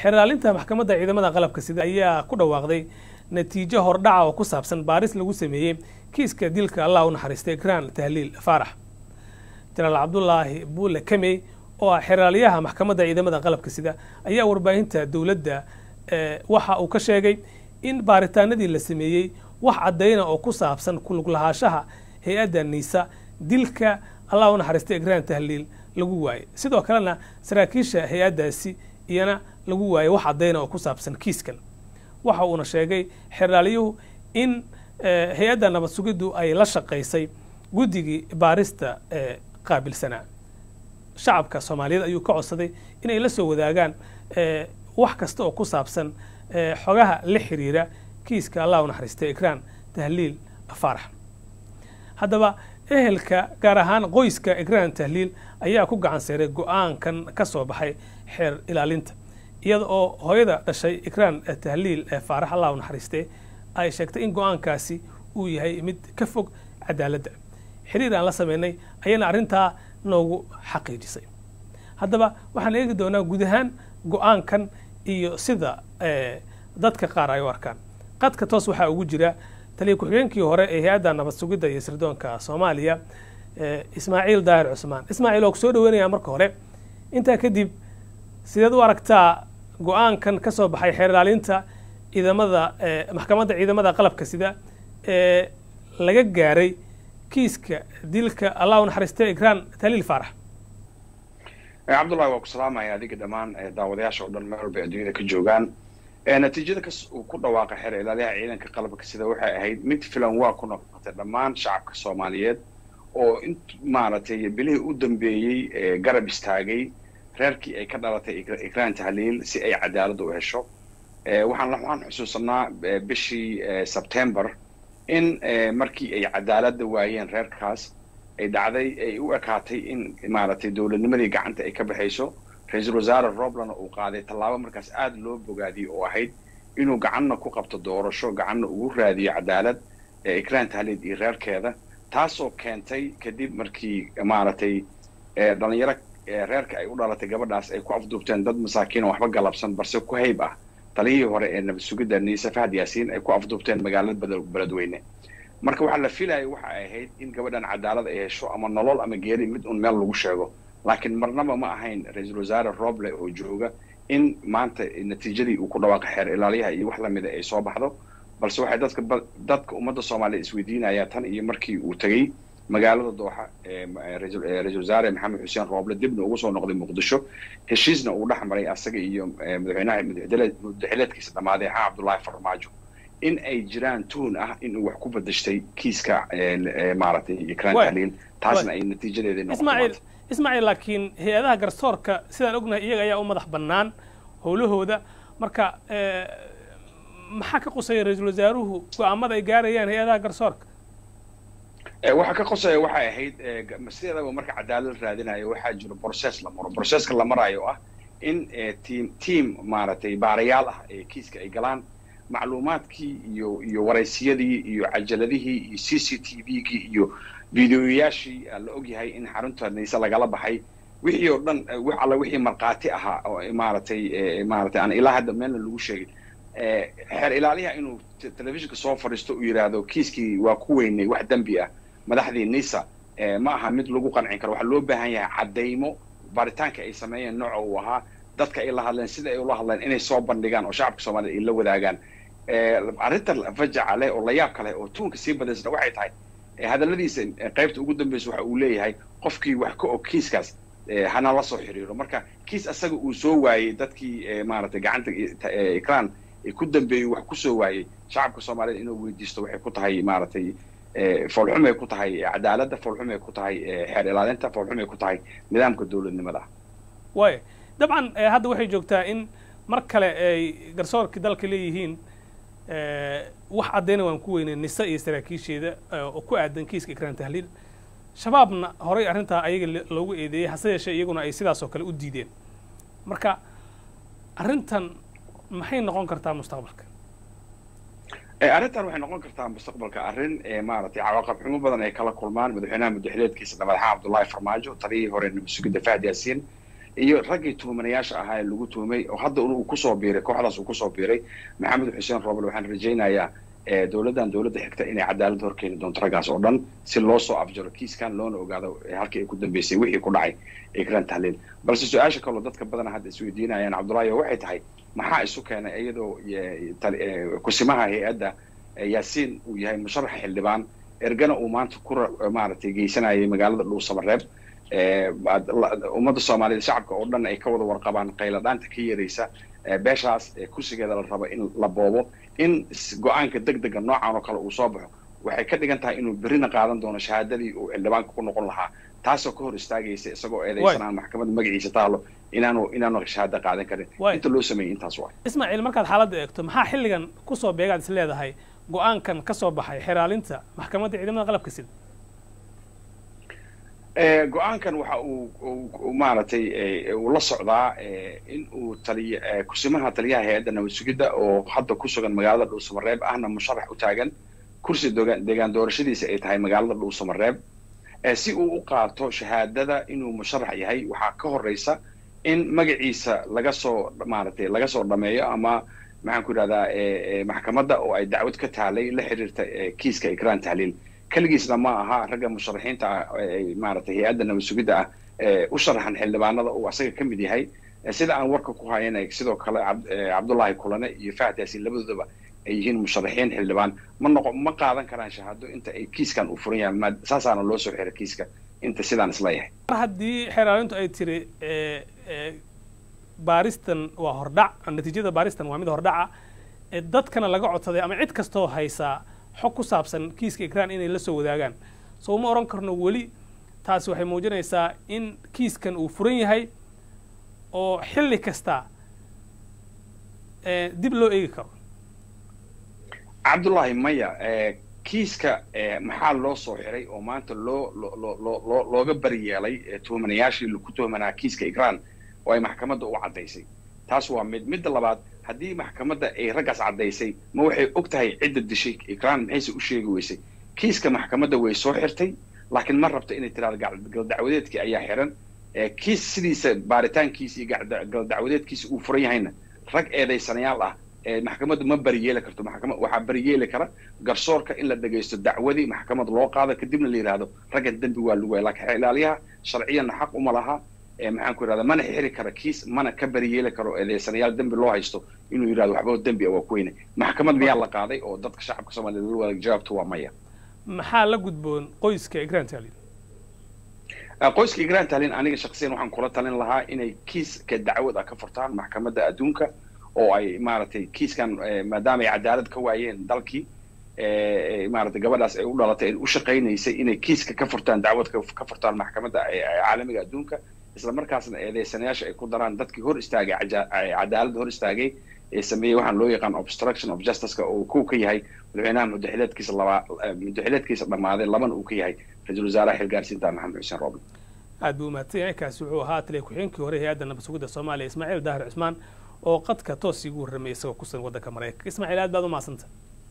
xeraalinta maxkamadda ciidamada qalabka sida ayaa ku dhawaaqday natiijo hordhaca oo ku saabsan baaris lagu sameeyey kiiska dilka allah u naxariistay ikraan tahliil faarax jenaraal cabdulaahi buule kamey oo ah xeraalyaha maxkamadda ciidamada qalabka sida ayaa warbaahinta dowladda waxa uu ka sheegay in baaritaanadii la sameeyey wax caddayna oo ku saabsan kulug lahaashaha hay-adda niisa dilka allah u naxariistay ikraan tahliil lagu waayey sidoo kalena saraakiisha hay-addaasi iyana lagu waayey wax caddayna oo ku saabsan kiiskan waxa uuna sheegay xeraalyuhu in hay-adda nabad sugiddu ay la shaqaysay guddigii baarista ee qaabilsanaa shacabka soomaaliyeed ayuu ka codsaday inay la soo wadaagaan wax kasta oo ku saabsan xogaha la xiriira kiiska allah u naxariistay ikraan tahliil faarax haddaba ehelka gaar ahaan qoyska ikraan tahliil ayaa ku gacan seeray go-aankan ka soo baxay xeer ilaalinta iyada oo hooyada dhashay ikraan tahliil faarax allah u naxariistay ay sheegtay in go-aankaasi uu yahay mid ka fog cadaaladda xiriir aan la sameynay ayana arrintaa noogu xaqiijisay haddaba waxaan eegi doonaa guud ahaan go-aankan iyo sida dadka qaar ay u arkaan qadka toos waxaa ugu jira taliya ku-xigeenkii hore ee hay-adda nabad sugidda iyo sirdoonka soomaaliya ismaaciil daahir cusmaan ismaaciil oo ku soo dhaweynaya marka hore intaa kadib sideed u aragtaa go-aankan ka soo baxay xeer ilaalinta ciidamada maxkamadda ciidamada qalabka sida ee laga gaaray kiiska dilka allah u naxariistay ikraan taliil faarax cabdullahi waa ku salaamaya adiga dhammaan daawadayaasha oo dhan meel walba adduunyada ka joogaan natiijada kas uu ku dhawaaqa xeer ilaaliyaha ciidanka qalabka sida waxay ahayd mid filan waa ku noqotay dhammaan shacabka soomaaliyeed oo in maaragtay bilihii u dambeeyey garab istaagay reerkii ay ka dhalatay ikraan tahliil si ay cadaaladda u hesho waxaan waxaan xusuusanaa bishii sebtember in markii ay cadaaladda waayeen reerkaas ay dhacday ay u ekaatay in maaragtay dowladnimadii gacanta ay ka baxayso ra-iisul wasaare roblana uu qaaday tallaabo markaas aada loo bogaadiyey oo ahayd inuu gacanna ku qabto doorasho gacanna ugu raadiyo cadaalad ikraan tahliid iyo reerkeeda taasoo keentay kadib markii maaragtay dhalinyaro reerka ay u dhalatay gabadhaas ay ku afduubteen dad masaakiin oo waxba galabsan balse ku hayb ah taliyihii hore ee nabad sugidda niise fahad yaasiin ay ku afduubteen magaalada beledweyne marka waxaa la filayay waxa ay ahayd in gabadhan cadaalad ay hesho ama nolol ama geeri mid un meel lagu sheego laakiin marnaba ma ahayn ra-iisul wasaare roble oo jooga in maanta natiijadii uu ku dhawaaqay xeer ilaaliyaha iyo wax lamida ay soo baxdo balse waxay dadka dadka ummadda soomaaliya isweydiinayaa tan iyo markii uu tegey magaalada dooxa ra-iisul wasaare maxamed xuseen rooble dibna ugu soo noqday muqdisho heshiisna uu dhex maray asaga iyo madaxweynaha madaxileedkiisa dhammaaday xaa cabdullaahi farmaajo in ay jiraan tuhun ah in uu wax ku bedeshtay kiiska maaragtay ikraan tahliil taasna ay natiijadeedii noqotay ismaaciil laakiin hay-adaha garsoorka sidaan ognahay iyaga ayaa u madax bannaan howlahooda marka maxaa ka qusaya ra-iisul wasaaruhu go-aamada ay gaarayaan hay-adaha garsoorka waxa ka qosaya waxay ahayd sideedaba marka cadaalad raadinayo waxaa jiro process la maro processka la maraayo ah in team team maaragtay baarayaal ah ee kiiska ay galaan macluumaadkii iyo iyo waraysiyadii iyo cajaladihii iyo c c t v-gii iyo videoyaashii la ogyahay in xarunta niise lagala baxay wixii oo dhan wax alla wixii markhaati ahaa oo maaragtay maaragtay aan ilaa hadda meelna lagu sheegin xeer ilaaliyaha inuu telefishinka soo fadhiisto uu yidhaahdo kiiskii waa ku weynay wax dembi ah madaxdii nisa ma aha mid lagu qancin karo waxaa loo baahan yahay caddaymo baaritaanka ay sameeyeen nooca uu ahaa dadka ay la hadleen sida ay ula hadleen inay soo bandhigaan oo shacabka soomaaliyed ay la wadaagaan arrinta fajaca leh oo layaabka leh oo tuunka sii badaysna waxay tahay hadalladiisa qaybta ugu dambeysa waxa uu leeyahay qofkii wax ka og kiiskaas hana la soo xiriiro marka kiis asaga uu soo waayey dadkii maaragtay gacanta ikraan ku dambeeyey wax kusoo waayey shacabka soomaaliyeed inuu weydiisto waxay ku tahay maaragtay foolxumay ku tahay cadaaladda foolxumay ku tahay xeer ilaalinta foolxumay ku tahay nidaamka dowladnimada waaya dabcan hadda waxay joogtaa in mar kale ay garsoorkii dalka leeyihiin wax caddayna waan ku weynay nise iyo saraakiisheeda oo ku aadan kiiska ikraan tahliil shabaabna horay arrintaa ayaga loogu eedeeyey hase yeeshee iyaguna ay sidaas oo kale u diideen marka arrintan maxay noqon kartaa mustaqbalka arrintan waxay noqon kartaa mustaqbalka arrin maaragtay cawaaqab xumo badan ay kala kulmaan madaxweynaha madaxileedkiisa madaxa cabdullaahi farmaajo taliyihii hore nabad sugidda fahad yaasiin iyo raggii tuhumanayaasha ahaa ee lagu tuhumay oo hadda uu kusoo biiray kooxdaas uu kusoo biiray maxamed xuseen roble waxaan rajaynayaa dowladdan dowladda xigta inay cadaalad horkeeni doonto raggaas oo dhan si loo soo afjaro kiiskan loona ogaado halkii ay ku dambeysay wixii ku dhacay ikran tahliil balse su-aasha kaloo dadka badana hadda isweydiinayaan cabdullaahi waxay tahay maxaa isu keenay iyadoo kusimaha hay-adda yaasiin uu yahay musharaxa xildhibaan ergana uu maanta ku maaragtay geysanayay magaalada dhuusamareeb ummadda soomaaliyeed shacabka oo dhan ay ka wada warqabaan qayladhaanta ka yaraysa beeshaas kursigeeda la rabo in la boobo in go-aanka deg dega noocan oo kale uu soo baxo waxay ka dhigan tahay inuu berrina qaadan doono shahaadadii uu xildhibaanka ku noqon lahaa taasoo ka hor istaagaysa isagoo eedaysanaan maxkamadda magaciisa taalo inaanu inaanu shahaado qaadan karin inta loo sameeyey intaas waa ismaaciil markaad xaaladda eegto maxaa xilligan kusoo beegaad is leedahay go-aankan ka soo baxay xeraalinta maxkamadda ciidamada qalabka sida go-aankan waxa uu maaragtay uu la socdaa in uu taliy kusimaha taliyaha hay-adda nabad sugidda oo hadda ku sugan magaalada dhuusamareeb ahna musharax u taagan kursi deegaan doorashadiisa ay tahay magaalada dhuusamareeb si uu u qaato shahaadada inuu musharax yahay waxaa ka horeysa in magaciisa laga soo maaragtay laga soo dhameeyo ama maxaan ku yidhahdaa maxkamadda oo ay dacwad ka taalay la xiriirta kiiska ikraan tahliil keligiisna ma aha ragga musharaxiinta ah maaragtay hay-adda nabad sugidda ah u sharaxan xildhibaanada uu asaga ka mid yahay sida aan warka ku hayanay sidoo kale cabdullaahi kulane iyo fahad yaasiin labadoodaba ay yihiin musharaxiin xildhibaan ma noqo ma qaadan karaan shahaado inta ay kiiskan u furan yahay ma saasaana loo soo xiray kiiska inta sidaan isleeyahay mar haddii xeraalintu ay tiri baaristan waa hordhac natiijada baaristan waa mid hordhaca dadkana laga codsaday ama cid kastoo haysaa xog ku saabsan kiiska ikraan inay la soo wadaagaan soo ma oran karno weli taasi waxay muujinaysaa in kiiskan uu furan yahay oo xilli kasta dib loo eegi karo cabdullaahi maya kiiska maxaa loo soo xiray oo maanta loo loo looga bari yeelay tuhumanayaashii ku tuhumanaa kiiska ikraan oo ay maxkamadda u caddaysay taas waa mid midda labaad haddii maxkamadda ay raggaas caddaysay ma waxay og tahay cidda dishay ikraan maxayse u sheegi weysay kiiska maxkamadda way soo xirtay laakiin ma rabta inay tiraado galdacwadeedkii ayaa xiran kiis sidiisa baaritaankiisa iyo galdacwadeedkiisa uu furan yahayna rag eedaysanayaal ah maxkamaddu ma bariyeeli karto maxkamad waxaa bariyeeli kara garsoorka in la dhegaysto dacwadii maxkamad loo qaado kadibna la yidhaahdo raggan dembi waa lagu waaya laakiin ilaaliyaha sharciyanna xaq uma laha maxaan ku yidhahdaa mana xiri kara kiis mana ka bariyeeli karo eedeysanayaal dembi loo haysto inuu yidhahdo waxba dembi waa ku weyne maxkamad miyaa la qaaday oo dadka shacabka soomaaliyeed la wadaag jawaabtu waa maya maxaa la gudboon qoyska igraan taalin qoyska igraan taalin aniga shaksiyan waxaan kula talin lahaa inay kiiska dacwad ah ka furtaan maxkamadda adduunka oo ay maaragtay kiiskan maadaama ay cadaalad ka waayeen dalkii maaragtay gabadhaas ay u dhalatay ay u shaqaynaysay inay kiiska ka furtaan dacwad ka furtaan maxkamadda caalamiga adduunka isla markaasna eedeysanayaasha ay ku daraan dadkii hor istaagay cadaaladda hor istaagay ee sameeyey waxaan loo yaqaan obstruction of justiceka oo kow ka yahay madaxweynaha mudaxileedkiisa labaa mudaxileedkiisa dhammaaday labana uu ka yahay ra-iisul wasaaraha xilgaarsiinta maxamed xuseen rooble aad buu mahadsan yahay kaasi wuxuu ahaa taliya ku-xigeenkii hore hay-adda nabad sugidda soomaaliya ismaaciil daahir cusmaan oo qadka toos igu warramay isagoo ku sugan waddanka maraykanka ismaaciil aad baad u mahadsanta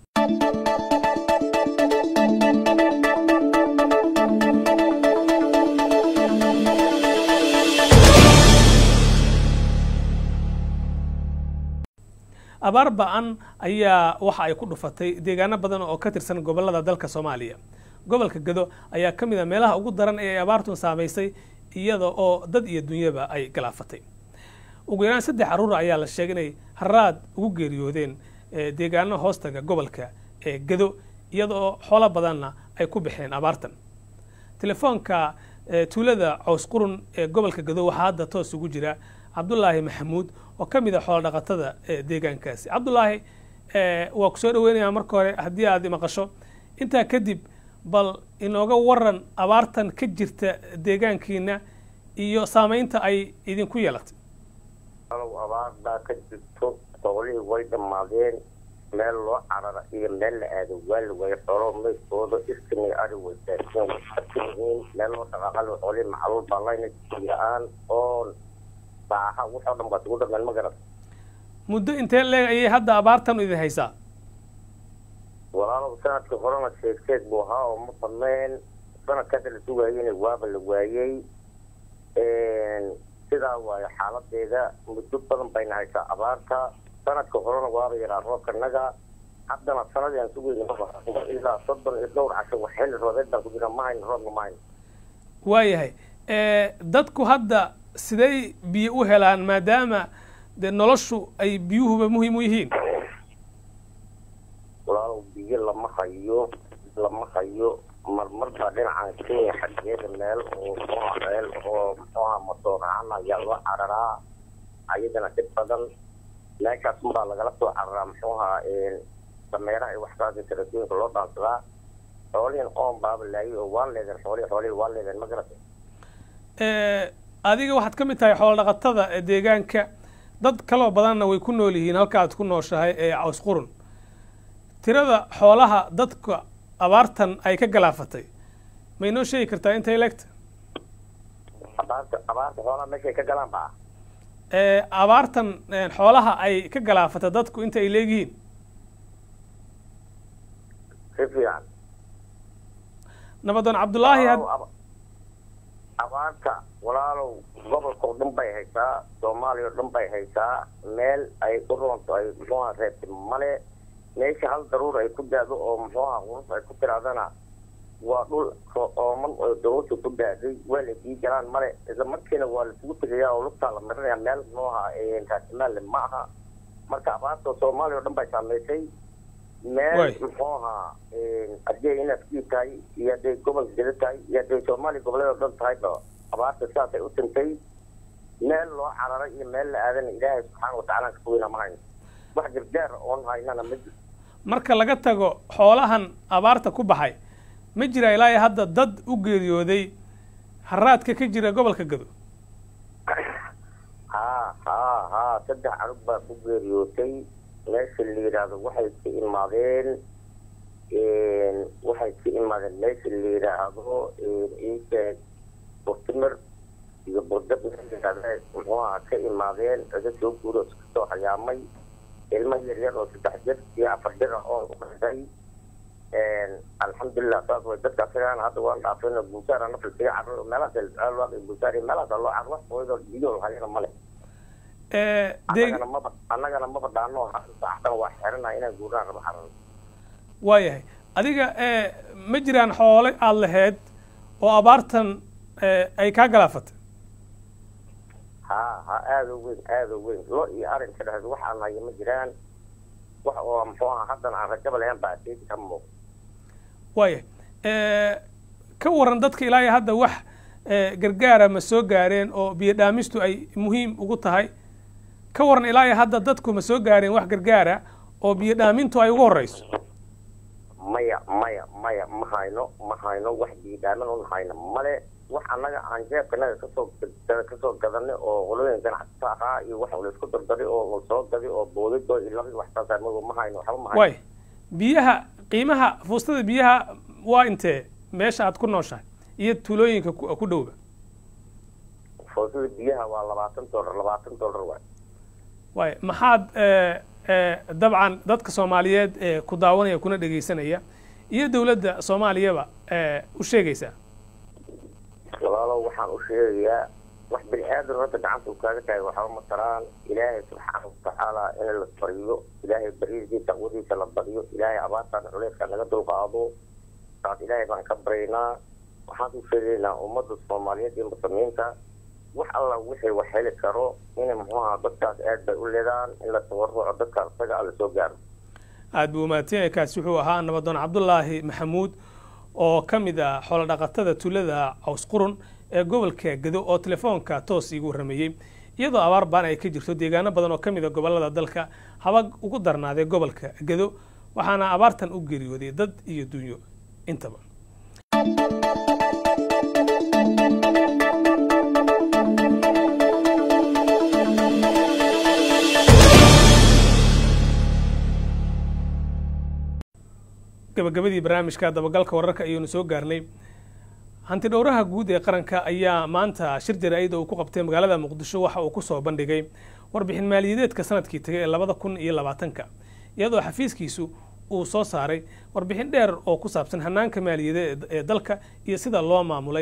abaar ba-an ayaa waxa ay ku dhufatay deegaano badan oo ka tirsan gobollada dalka soomaaliya gobolka gado ayaa ka mid a meelaha ugu daran ee ay abaartun saamaysay iyada oo dad iyo dunyaba ay galaafatay ugu yaraan saddex carruur ayaa la sheegay inay haraad ugu geeriyoodeen deegaano hoostaga gobolka ee gado iyada oo xoolo badanna ay ku baxeen abaartan telefoonka tuulada cows qurun ee gobolka gado waxaa hadda toos ugu jira cabdulaahi maxamuud oo ka mid a xoolo dhaqatada deegaankaasi cabdulaahi waa ku soo dhaweynayaa marka hore haddii aad maqasho intaa kadib bal inooga waran abaartan ka jirta deegaankiina iyo saamaynta ay idinku yeelatay abaar baa ka jirto xoolihii way dhammaadeen meel loo carara iyo meel la aado waa la waayay xoolo maydkooda iskami ari way daasiin way yihiin meel loo dhaqaaqal xoolihii macluul baa layna la-aan oon baaha waxoo dhan baad ugu dhameen ma garat muddo intee leeg ayay hadda abaartan idin haysaa walaalow sanadkii horena sheegteed buu ahaa oo ma badnayn sanadka hadda la sugaayeyna waaba la waayey sidaa waayo xaaladeeda muddo badan bayna haysaa abaarta sanadka horena waaba yaraa roobkanaga haddana sanadii aan sugeyna ilaa soddon iyo dhowr casho wax xilli roobeed baan ku jira ma hayno roobna ma hayno waayahay dadku hadda siday biyo u helaan maadaama dee noloshu ay biyuhuba muhiim u yihiin walaalow biyo lama hayo lama hayo marmar baa dhinacan kenya xaggeeda meel oo muxuuha meel oo muxuuha matooracan ayaa loo cararaa ayadana dhib badan meeshaas unbaa lagala soo cararaa muxuuha dameeraha iyo waxkaasi tarasiinka loo dhaansadaa xoolihin oon baaba laayay oo waa leedeen xoolihi xoolihi waa leedeen ma garatay adiga waxaad ka mid tahay xoolo dhaqatada ee deegaanka dad kaloo badanna way ku nool yihiin halka aad ku nooshahay ee caws qurun tirada xoolaha dadka abaartan ay ka galaafatay ma inoo sheegi kartaa intay leegta abaarta abaarta xoolaha meeshay ka galaan baa abaartan xoolaha ay ka galaafatay dadku inta ay leegyihiin si fiican nabadoon cabdullaahi abaarta walaalow gobolka oo dhan bay haysaa soomaaliya oo dhan bay haysaa meel ay u roonto ay muxuuha reebtay male meesha hal daruur ay ku daado oo muxuuha qurus ay ku tiraadana waa dhul ooman oo dawladda ku daaday waa la dii galaan male isla markiina waa laisugu tegayaa oo lugtaa la marinaya meel muxuuha raasimaal ma aha marka abaarta soomaaliya oo dhan bay saameysay meel muxuuha haddii inaad kii tahay iyo hadday gobolka geda tahay iyo hadday soomaaliya goboleed oo dhan tahayba abaarta sidaasay u tintay meel loo cararay iyo meel la aadana ilaahay subxaana watacaala ka fogeyna ma hayno wax gargaar oon haynana ma jirto marka laga tago xoolahan abaarta ku baxay ma jira ilaa iyo hadda dad u geeriyooday haraadka ka jira gobolka gado haa haa haa saddex canug baa ku geeriyootay meesha la yidhaahdo waxay ka imaadeen waxay ka imaadeen meesha la yidhaahdo iisheeg burtimir iyo burdab muxuuha ka imaadeen iga soo guuro iska soo hayaamay ilmo yaryar oo saddex jir iyo afar jir ah oo u dhashay alxamdulilah saas way dadka asagaana hadda waan dhaafayno guusaar ana filsiga carro meelahaas alwaaq iyo guusaar iyo meelahaas loo carro wax hooyadoo biyo hayana male annagana maba annagana maba dhaano saacdan waa xeranaha inaan guuraan rabo carrada waayahay adiga ma jiraan xoole aada laheyd oo abaartan ay kaa galaafatay ha ha aada u weyn aada u weyn lo iyo arin ka dhahda waxaan haya ma jiraan wax oo muxuu aha haddana aan rajaba lahayn baa seedi ka muuq waayahay ka waran dadka ilaa iyo hadda wax gargaara ma soo gaareen oo biyo dhaamistu ay muhiim ugu tahay ka waran ilaa iyo hadda dadku ma soo gaareen wax gargaara oo biyo dhaamintu ay ugu horeyso maya maya maya ma hayno ma hayno wax biyo dhaamin un hayno male wax annaga aan jeebkanaga kasoo kasoo gadanay oo qolooyin ganacsato ahaa iyo wax laisku dardaray oo soo gaday oo boodado iyo laba wax saas ma hayno waxba ma hayno waay biyaha qiimaha fuustada biyaha waa intee meesha aad ku nooshahay iyo tuulooyinka ku dhowba fuustada biyaha waa labaatan dollar labaatan dollar waay waay maxaad dabcan dadka soomaaliyeed ee ku daawanaya kuna dhegaysanaya iyo dowladda soomaaliyaba u sheegaysaa walaalow waxaan u sheegayaa wax bini aadan hadda gacanta u kaaga tahay waxba ma taraan ilaahay subxaana watacaala in la bariyo ilaahay baridiisa taqwadiisa la bariyo ilaahay abaartaan culeyskaa naga dulqaado taas ilaahay baan ka baryaynaa waxaan u sheegaynaa ummadda soomaaliyeed iyo muslimiinta wax alla wixii wax heli karo in muxuuha dadkaas aad bay u leedaan in la tabaruco dadka isaga alla soo gaaro aada buu umaadsan kaasi wuxuu ahaa nabadoon cabdulaahi maxamuud oo ka mid ah xoolo dhaqatada tuulada caws qurun ee gobolka gado oo telefoonka toos iigu warrameeyey iyadoo abaar baan ay ka jirto deegaano badan oo ka mid a gobolada dalka haba ugu darnaaday gobolka gado waxaana abaartan u geeriyooday dad iyo dunyo intaba gabagabadii barnaamijka dabagalka wararka ayaynu soo gaarnay hanti dhowraha guud ee qaranka ayaa maanta shir jaraa'id uu ku qabtay magaalada muqdisho waxa uu kusoo bandhigay warbixin maaliyadeedka sanadkii tagay ee labada kun iyo labaatanka iyadoo xafiiskiisu uu soo saaray warbixin dheer oo ku saabsan hanaanka maaliyadeed ee dalka iyo sida loo maamulay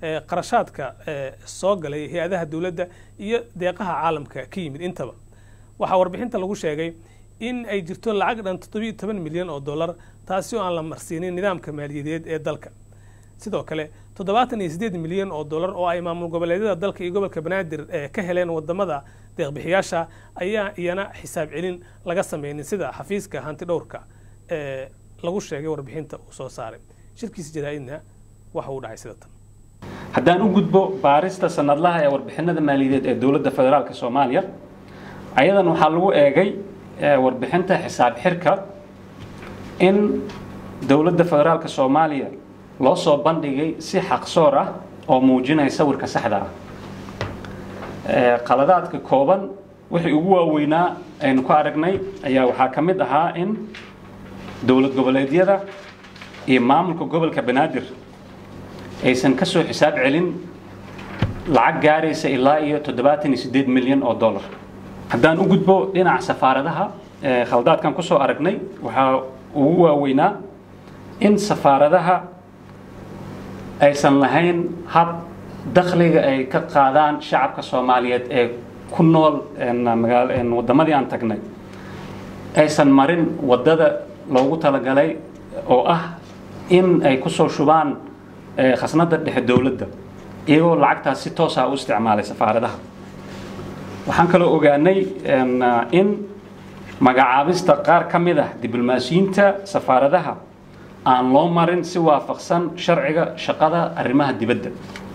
qarashaadka soo galay hay-adaha dowladda iyo deeqaha caalamka ka yimid intaba waxaa warbixinta lagu sheegay in ay jirto lacag dhan toddobiiyo toban milyan oo dollar taasi oo aan la marsiinin nidaamka maaliyadeed ee dalka sidoo kale toddobaatan iyo siddeed milyan oo dollar oo ay maamul goboleedyada dalka iyo gobolka banaadir ka heleen wadamada deeqbixiyaasha ayaa iyana xisaab celin laga sameynin sida xafiiska hanti dhowrka ee lagu sheegay warbixinta uu soo saaray shirkiisa jaraa-idna waxa uu dhacay sida tan haddaan u gudbo baarista sanadlaha ee warbixinada maaliyadeed ee dowladda federaalka soomaaliya ayadan waxaa lagu eegay warbixinta xisaab xirka in dowladda federaalka soomaaliya loo soo bandhigay si xaqsoor ah oo muujinaya sawirka saxda ah qaladaadka kooban wixii ugu waaweynaa aynu ku aragnay ayaa waxaa ka mid ahaa in dowlad goboleedyada iyo maamulka gobolka banaadir aysan ka soo xisaab celin lacag gaaraysa ilaa iyo toddobaatan iyo siddeed milyan oo dollar haddaan u gudbo dhinaca safaaradaha khaldaadkan kusoo aragnay waxaa ugu waaweynaa in safaaradaha aysan lahayn hab dakhliga ay ka qaadaan shacabka soomaaliyeed ee ku nool wadamadii aan tagnay aysan marin wadada loogu talagalay oo ah in ay kusoo shubaan khasnada dhexe dowladda iyagoo lacagtaas si toosa u isticmaalay safaaradaha waxaan kaloo ogaanay in magacaabista qaar ka mid ah diblomaasiyiinta safaaradaha aan loo marin si waafaqsan sharciga shaqada arrimaha dibadda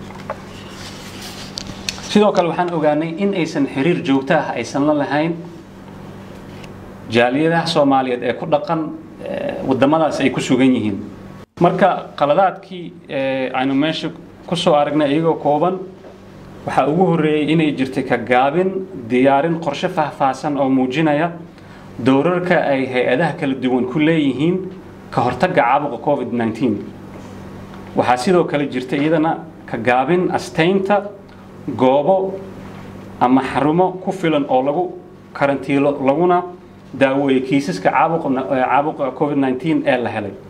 sidoo kale waxaan ogaanay in aysan xiriir joogto ah aysan la lahayn jaaliyadaha soomaaliyeed ee ku dhaqan wadamadaas ay ku sugan yihiin marka qaladaadkii aynu meesha kusoo aragnay iyagoo kooban waxaa ugu horreeyey inay jirtay ka gaabin diyaarin qorshe faahfaahsan oo muujinaya dowrarka ay hay-adaha kala duwan ku leeyihiin ka hortagga caabuqa covid 19 waxaa sidoo kale jirta iyadana ka gaabin astaynta goobo ama xarumo ku filan oo lagu karantiilo laguna daaweeyo kiisaska caabuqa covid 19 ee la helay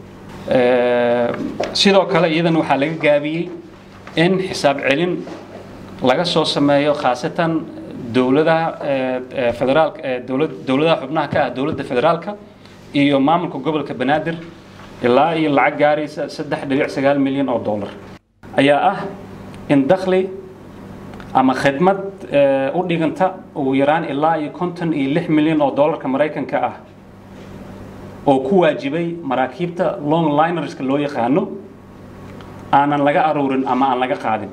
sidoo kale iyadana waxaa laga gaabiyey in xisaab celin laga soo sameeyo khaasatan dowladaha federaalka dowladaha xubnaha ka ah dowladda federaalka iyo maamulka gobolka banaadir ilaa iyo lacag gaaraysa saddex dhibic sagaal milyan oo dollar ayaa ah in dakhli ama khidmad u dhiganta ugu yaraan ilaa iyo konton iyo lix milyan oo dollarka maraykanka ah oo ku waajibay maraakiibta long linerska loo yaqaano aanan laga aruurin ama aan laga qaadin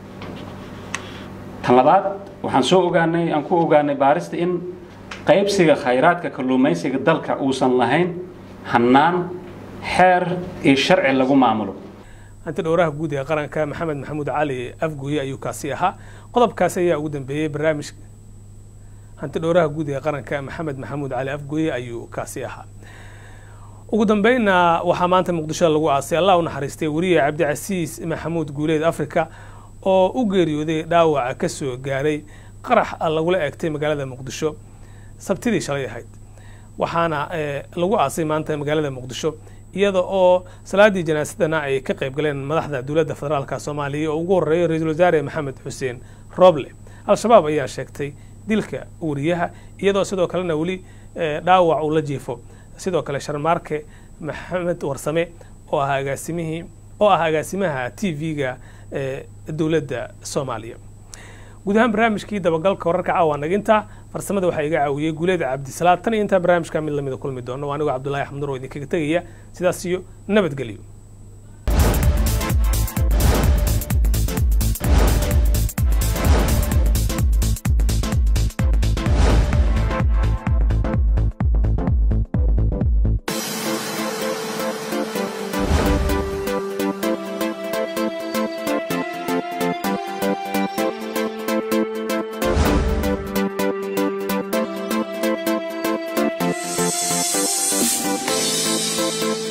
tan labaad waxaan soo ogaanay aan ku ogaanay baarista in qaybsiga khayraadka kalluumaysiga dalka uusan lahayn hannaan xeer iyo sharci lagu maamulo hanti dhowraha guud ee qaranka maxamed maxamuud cali afgooye ayuu kaasi ahaa qodobkaasi ayaa ugu dambeeyey barnaamij hanti dhowraha guud ee qaranka maxamed maxamuud cali afgooye ayuu kaasi ahaa ugu dambeynna waxaa maanta muqdisho lagu aasay allah u naxariistay weriye cabdicasiis maxamuud guuleed africa oo u geeriyooday dhaawaca ka soo gaaray qarax lagula eegtay magaalada muqdisho sabtidii shalay ahayd waxaana lagu aasay maanta magaalada muqdisho iyada oo salaadii janaasadana ay ka qayb galeen madaxda dowladda federaalka soomaaliya oo ugu horreeya ra-iisul wasaare maxamed xuseen roble al-shabaab ayaa sheegtay dilka wariyaha iyadoo sidoo kalena weli dhaawac uu la jiifo sidoo kale sharmaarke maxamed warsame oo ah agaasimihii oo ah agaasimaha t v-ga ee dowladda soomaaliya guud ahaan barnaamijkii dabagalka wararka caawa naginta farsamada waxaa iga caawiyey guuleed cabdisalaad tan iyo intaa barnaamijka mid lamida kulmi doono waa anigoo cabdullahi axmud oo idinkaga tegaya sidaas iyo nabadgelyo Thank you.